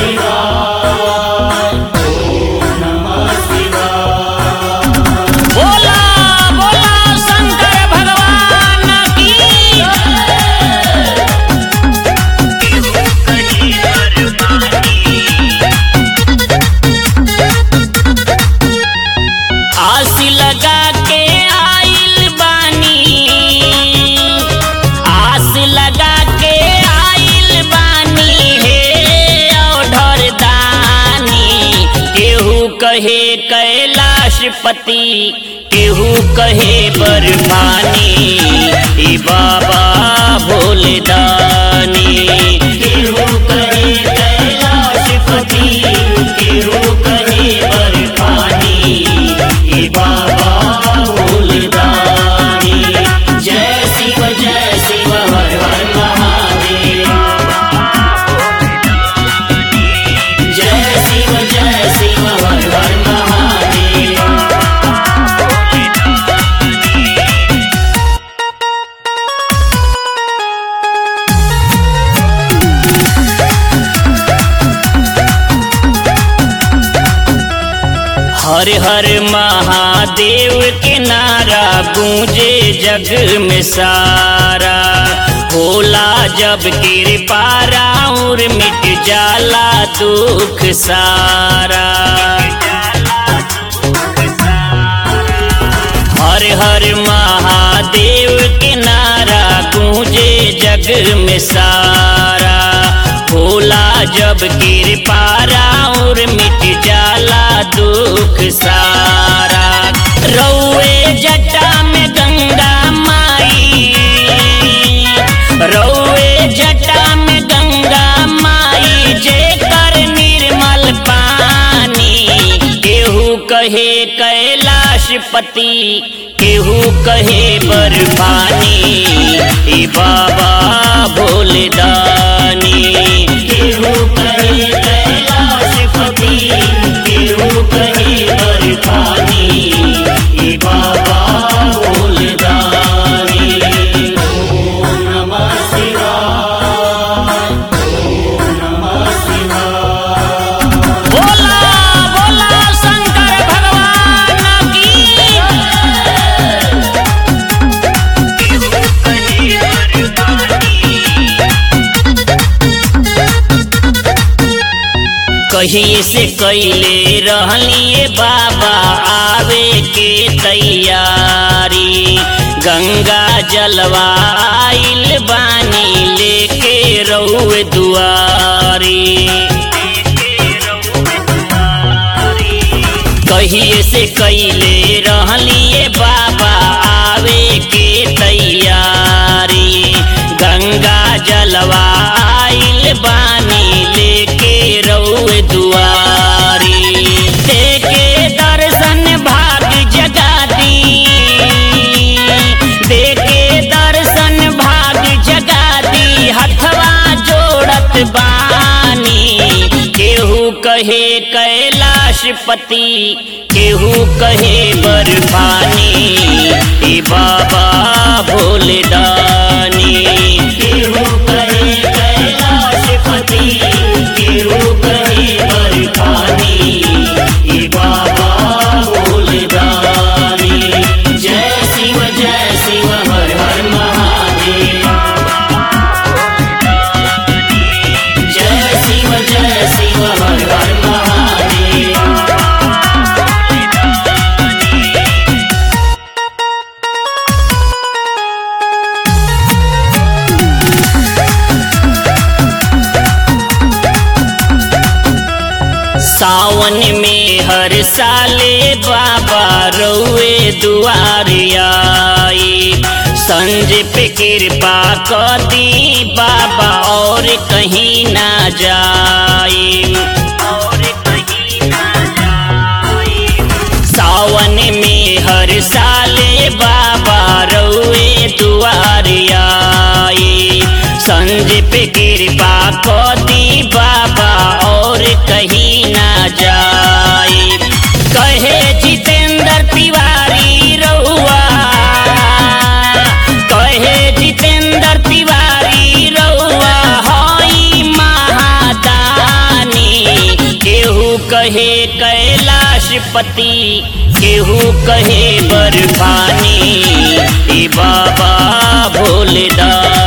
बोला बोला शंकर भगवान की आस लगा के आइल बानी आस लगा के आइल बानी हे औढर दानी केहू कहे कैलाशपति केहू कहे बर्फानी ई बाबा भोले दानी केहू कहे कैलाशपति केहू कहे बर्फानी ई बाबा भोले दानी जय शिव जय शिव हर हर महादेव जय शिव जय शिव हर हर महादेव हर हर महादेव के नारा गूंजे जग में सारा होला जब कृपा और मिट जाला दुख सारा हर हर महादेव के नारा गूंजे जग में सारा होला जब कृपा और मिट जाला दुख सारा रौए जटा में गंगा माई रौए जटा में गंगा माई जे कर निर्मल पानी केहू कहे कैलाशपति केहू कहे बर्फानी ई बाबा भोले दानी केहू कहे कैलाशपति केहू कहे बर्फानी ई बाबा भोले दानी ओम नमः शिवाय ओम नमः शिवाय बोला बोला शंकर भगवान की कहीं से कैले रहलिए बाबा आवे के तैयारी गंगा जलवा आइल बानी लेके रउए दुआरी कहिए से कैले रहलिए बाबा आवे के तैयारी गंगा जलवा आइल बानी लेके रउए दुआरी देखे दर्शन भाग जगा दी देखे दर्शन भाग जगा दी हथवा जोड़त बानी केहू कहे कैलाशपति केहू कहे बर्फानी ए बाबा भोले दानी केहू कहे कैलाशपति केहू कहे बर्फानी ए बाबा भोले दानी जय शिव जय शिव हर हर महादेव जय शिव जय शिव हर हर महादेव सावन में हर साले बाबा रउए दुआर आई संज पे कृपा कर दी बाबा और कहीं ना जाई और कहीं ना जाई सावन में हर साले बाबा रउए दुआर आई संज पे कृपा कदी बाबा और कहीं ना जाए कहे जितेंद्र तिवारी रउआ कहे जितेंद्र तिवारी रउआ हई महादानी नाशपति केहू कहे बर्फानी ए बाबा भोलेदानी